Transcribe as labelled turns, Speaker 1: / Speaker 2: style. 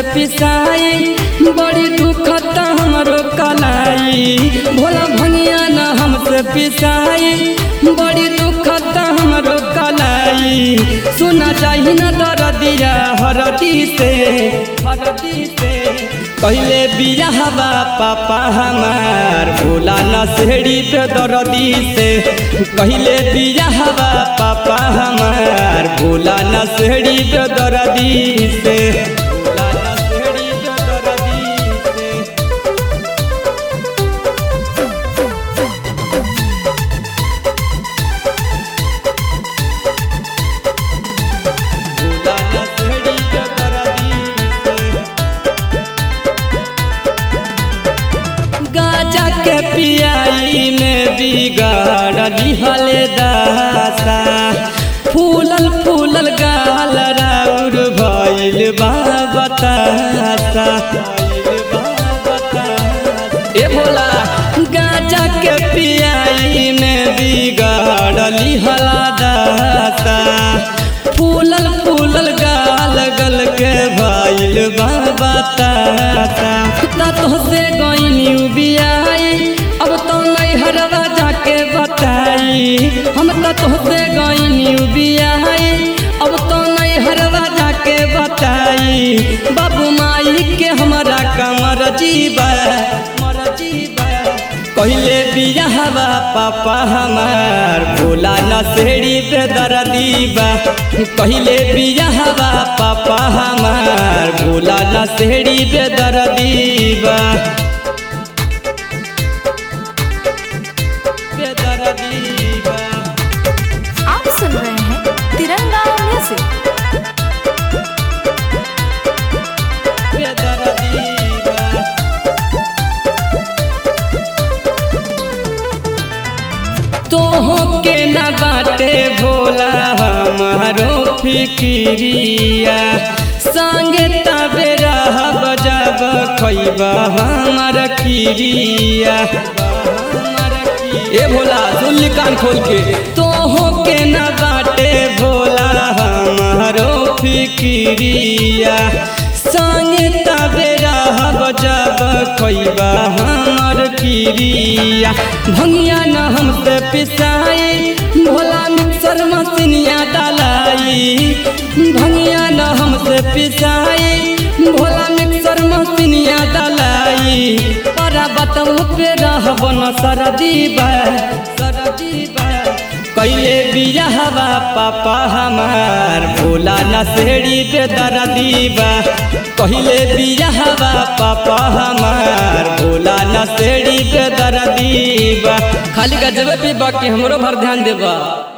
Speaker 1: पिसाई बड़ी दुखत हमरो कलाई भोला भंगिया न हमसे पिसाई बड़ी दुखत हमरो कलाई सुना चाही न दरदिया हरदी से हरदी से पहले बियाहवा पापा हमार भोला न सेड़ी पे दरदी से पहले बियाहवा पापा हमार भोला न सेड़ी पे दरदी से भोला न सेड़ी पे दरदी से भोला न सेड़ी पे दरदी से गाजा के पियाई में बिगाड़ दिहले दासा फूलल फूलल गाल राउर भइल बा बतासा ए भोला गाजा के पियाई में बिगाड़ लिहला दासा फूलल फूलल गाल गल के भइल बा बतासा ना तोहसे गईनी बियाई अब तो नहीं हरवा जाके बताई हम तो तोहसे गईनी बियाई अब तो नहीं हरवा जाके बताई बाबू माई के हमारा कमर जीवा मर जीवा पहले बियाहवा पापा हमार भोला न सेड़ी पे दरदीबा पहले बियाहवा पापा हमार भोला न सेड़ी पे दरदीबा पे दरदीबा
Speaker 2: आप सुन रहे हैं तिरंगा म्यूजिक
Speaker 1: पे दरदीबा तोहो के न बाटे भोला हमारो फिकिरिया संगे तबे रहब जब खैबा हमार खिरिया ए भोला सुन कान खोल के तोहो के न बाटे भोला हमारो फिकिरिया संगे तबे रहब जब खैबा हमार खिरिया भंगिया न हमसे पिसाई भोला मिक्सर मसिनिया डालाई भंगिया न हमसे पिसाई भोला मिक्सर मसिनिया डालाई परा बतऊ पे रहब न सरदीबा सरदीबा कैले बियाहवा पापा हमार भोला न सेड़ी पे दरदीबा कहले बियाहवा पापा हमार भोला न सेड़ी पे दरदीबा खाली गजबे पीबा के हमरो भर ध्यान देबा